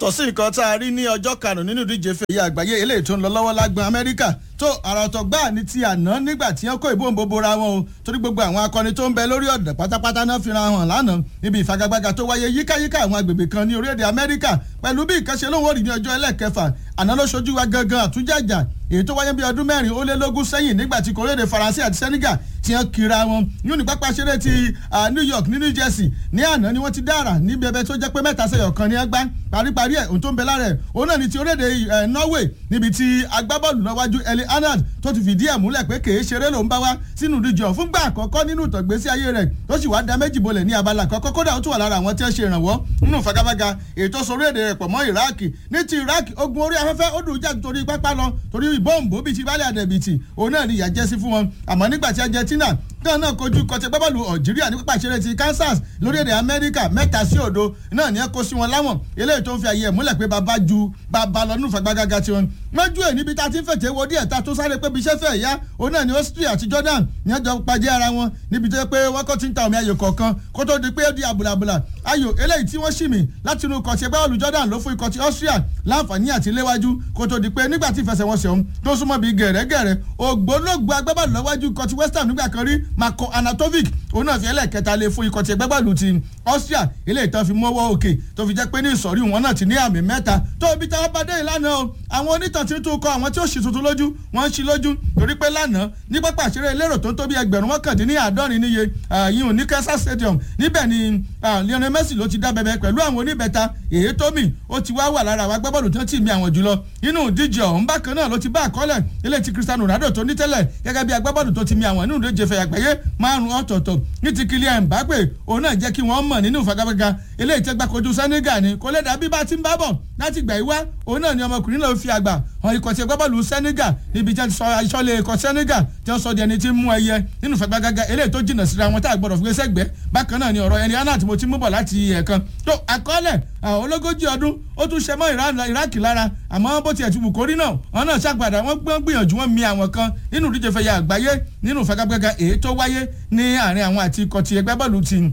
tọ̀sí nǹkan tá a rí ní ọjọ́ karùn-ún nínú ìdíje fèyí àgbáyé eléyìí tó ń lọ lọ́wọ́ lágbọn amẹ́ríkà tó àrà ọ̀tọ̀ gbáà ní ti àná nígbà tí wọ́n kó ìbombo bora wọn o torí gbogbo àwọn akọni tó ń bẹ lórí ọ̀dọ̀ pátápátá náà fira hàn lánàá níbi ìfagagbága tó wáyé yíkáyíká àwọn agbègbè kan ní orílẹ̀-èdè amẹ́ríkà pẹ̀lú bí ìkànṣe lóhùn òrì ní ọjọ́ ẹlẹ́kẹfà àná ló ṣojú wa gangan àtúnjàjà èyí tó wáyé bí ọdún mẹ́rin ó lé lógún sẹ́yìn nígbà tí kòrédè faransé àti senegal ti hàn kíra wọn yóò ní pápá ṣeré ti new york ní new jersey ní àná ni wọ́n ti dára ní bẹbẹ tó jẹ́ pé mẹ́ta sẹ́yọ̀ kan ní ẹgbá paríparí ẹ̀ ohun tó ń bẹ lára ẹ̀ òun náà ni ti orílẹ̀-èdè norway níbi tí agbábọ́ọ̀lù lọ́wájú eli arnold tó ti fìdí ẹ̀ múlẹ̀ pé kèé ṣeré ló ń bá wá sínú ìdíje fúngbà àkọ́kọ́ nínú ìtọ̀gbésí ayé rẹ̀ tó sì wá da méjì bolẹ̀ ní abala àkọ́kọ́ kódà ó tún wà lára àwọn tí wọ́n ṣe ìrànwọ́ nínú fagafaga ètò sórílẹ̀-èdè rẹ̀ pọ̀ mọ́ iraq ní ti iraq ogun orí afẹ́fẹ́ ó dùn jà torí pápá lọ torí ìbọ̀ǹbò bíi ti bálẹ̀ àdẹ̀bìtì òun náà ni ìyà jẹ́ sí fún wọn àmọ́ nígbà tí argentina náà náà kojú kọtẹ gbábọ́ọ̀lù algeria ní pápá ìṣeré ti kansas lórílẹ̀‐èdè amẹ́ríkà mẹ́ta sí òdo náà ní ẹ kó sí wọn láwọn eléyìí tó ń fi àyè ẹ̀ múlẹ̀ pé bàbá ju bàbá lọ nínú fagbágágá tiwọn. mọ́jú ẹ̀ níbi tá a ti ń fètè wo díẹ̀ ta tó sáré pé bí iṣẹ́ fẹ́ yá òun náà ní austria àti jordan ní ẹjọ́ pàdé ara wọn níbi tó yẹ pé wọ́n kọ́ ti ń ta omi ayò kọ̀ọ̀kan kó tó di pé ó di àbùlàbùlà ayò eléyìí tí wọ́n ṣì mí láti inú kọ̀tì ẹgbẹ́ olù jordan ló fún ikọ̀ ti austria láǹfààní àti léwájú kó tó di pé nígbà tí ìfẹsẹ̀wọnsẹ̀ ọ̀hún tó súnmọ́ bíi gẹ̀rẹ́gẹ̀rẹ́ ògbólógbò agbábọ́ọ̀lù lọ́wájú ikọ̀ ti west ham nígbà kan rí marco anatovic òun náà fi ẹlẹ́ẹ̀kẹta lé fún ikọ̀ ti agbábọ́ọ̀lù ti austria eléyìí tán fi mọ́wọ́ òkè tó fi jẹ́ pé ní ìsọ̀rí wọn náà ti ní àmì mẹ́ta tó ibi tí wọ́n bá dé ìlànà o àwọn onítàn tí ń tún kọ àwọn tí ó ṣì tuntun lójú wọ́n ń ṣí lójú torí pé lánàá ní pápá àṣírí elérò tó ń tó bí ẹgbẹ̀rún mọ́kàndínní àádọ́rin níye yìí ní kansas stadium níbẹ̀ ni lionel messi ló ti dá bẹbẹ pẹ̀lú àwọn oníbẹ̀ta èyí tó mì ó ti wá wà lára àwọn agbábọ́ọ̀lù tó ti mi àwọn jùlọ inú ìdíje ọ̀hún bákan náà ló ti bá àkọọ́lẹ̀ ilé ti cristiano ronaldo tó ní tẹ́lẹ̀ gẹ́gẹ́ bí agbábọ́ọ̀lù tó ti mi àwọn inú ìdíje fẹ̀yà gbẹ̀yẹ márùn-ún ọ̀tọ̀ọ̀tọ̀ ní ti kylian mbappe òun náà jẹ́ kí wọ́n mọ̀ nínú ìfagagbága ilé ìtẹ́gbàkojú senegal ni kò lè dàbí bá ti ń bá bọ̀ láti gbà yí wá òun náà ni ọmọkùnrin náà fi àgbà hàn ikọ̀ tí agbábọ́ọ̀lù senegal níbi tí wọ́n ti sọ ìṣọ́lẹ̀ ikọ̀ senegal tí wọ́n sọ di ẹni tí ń mú ẹyẹ nínú ìfagagbága eléyìí tó jìnnà síra wọn tá a gbọ́dọ̀ fi sẹ́gbẹ́ bákan náà ni ọ̀rọ̀ ẹni anna tí mo ti mú bọ̀ láti ẹ̀ẹ̀kan tó àkọọ́lẹ̀ ológójì ọdún ó tún ṣe mọ́ iraq lára àmọ́ bó tiẹ̀ ti wù kórí náà wọn náà ṣàgbàdà wọn gbọ́n gbìyànjú wọn mi àwọn kan nínú ìdíje fẹ̀yà àgbáyé nínú ìfagagbága èyí tó wáyé ní àárín àwọn àti ikọ̀ ti ẹgbẹ́ bọ́ọ̀lù ti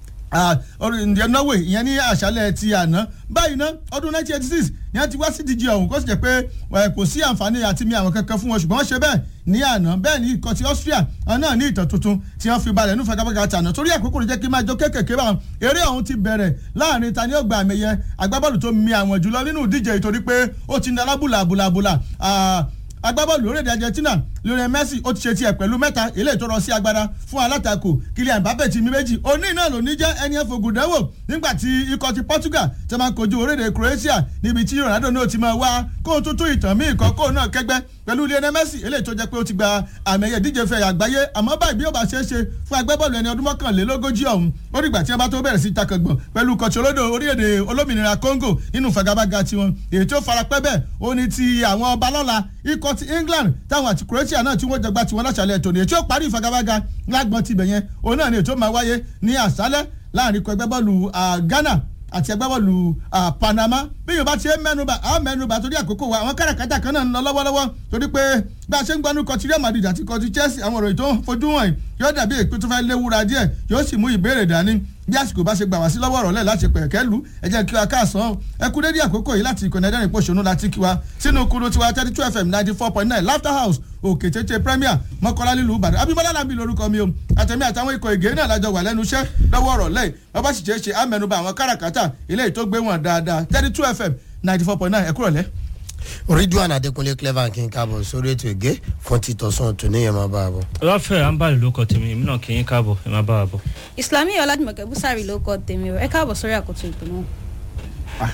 ǹjẹ́ norway ìyẹn ní àṣálẹ̀ ti àná báyìí ná ọdún 1986 ni wọ́n ti wá sí díje ọ̀hún kó sì jẹ́ pé kò sí àǹfààní àti mi àwọn kankan fún wọn ṣùgbọ́n wọ́n ṣe bẹ́ẹ̀ ní àná bẹ́ẹ̀ ní ikọ̀ ti austria náà ní ìtàn tuntun tí wọ́n fi balẹ̀ ní fagagbága tàná torí àkókò ló jẹ́ kí n máa jó kéékèèké báwọn eré ọ̀hún ti bẹ̀rẹ̀ láàrin ta ni ó gba àmì ẹ̀yẹ agbábọ́ọ̀lù tó mi àwọn jùlọ nínú ìdíje ìtorí pé ó ti ń dalábùlà bùlàbùlà agbábọ́ọ̀lù orílẹ̀-èdè argentina lionel messi ó ti ṣe tiẹ̀ pẹ̀lú mẹ́ta eléyìí tó rọ sí agbára fún alátakò kylian mbappe ti mi méjì òní náà ló ní jẹ́ ẹni ẹ̀fọ́ gùdẹ́wò nígbà tí ikọ̀ ti portugal ti máa ń kojú orílẹ̀-èdè croatia níbi tí ronaldo náà ti máa wá kó o tuntun ìtàn míì kan kó o náà kẹgbẹ́ pẹ̀lú lionel messi eléyìí tó jẹ́ pé ó ti gba àmì ẹ̀yẹ díje fẹ̀ àgbáyé àmọ́ báyìí bí ó bá ṣe é ṣe fún agbábọ́ọ̀lù ẹni ọdún mọ́kànlélógójì ọ̀hún ó dìgbà tí wọ́n bá tó bẹ̀rẹ̀ sí takọ̀gbọ̀n pẹ̀lú kọ̀tì olódò orílẹ̀-èdè olómìnira congo nínú fagabaga tiwọn èyí tó farapẹ́ bẹ́ẹ̀ ó ní ti àwọn ọba lọ́la ikọ̀ ti england táwọn àti croatia náà tí wọ́n jọgbá tiwọn láṣàlẹ̀ tòní èyí tó parí ìfagabaga lágbọ́n tibẹ̀ yẹn òun náà ni ètò máa wáyé ní àṣálẹ́ láàrin ikọ̀ ẹgbẹ́ bọ́ọ̀lù ghana àti ẹgbẹ́ bọ́ọ̀lù panama bí yorùbá ti ń mẹ́nuba àwọn mẹ́nuba torí àkókò wa àwọn káràkátà kan náà ń lọ lọ́wọ́lọ́wọ́ torí pé bá a ṣe ń gbanú kọtí real madrid àti kọtí chelsea àwọn ọ̀rọ̀ ètò fojú hàn yóò dàbí èpè tó fẹ́ léwura díẹ̀ yóò sì mú ìbéèrè dání bí àsìkò bá ṣe gbà wá sí lọ́wọ́ ọ̀rọ̀ lẹ̀ láti pẹ̀kẹ́ lu ẹ jẹ́ kí wa káàsán ẹ kú dédé àkókò yìí láti ìkànnì ẹ̀dẹ́rìn pòṣónú láti kí wa sínú kúrú tiwa thirty two fm ninety four point nine laughter house òkè tètè premier mọ́kànlá nílùú ìbàdàn abimọ́lá làbí lórúkọ mi o àtẹ̀mí àtàwọn ikọ̀ ìgé náà lájọ wà lẹ́nu iṣẹ́ lọ́wọ́ ọ̀rọ̀ lẹ́yìn bàbá sì ṣeé ṣe àmẹnubà àwọn káràkátà ilé tó gbé wọn dáadáa thirty two fm ninety four point nine ẹ kúrò lẹ́. ridwan adekunle clever kí n káàbọ̀ sórí ètò ìgé fún títọ́sán tòní yẹn máa bá a bọ̀. ọlọ́fẹ́ àǹbálẹ̀ ló kọ tèmi èmi náà kì í káàbọ̀ ẹ máa bá a bọ̀. ìsìlámì ọ̀làdìmọ̀kẹ́ búsàrì ló kọ́ tèmi o ẹ káàbọ̀ sórí àkótó ètò náà.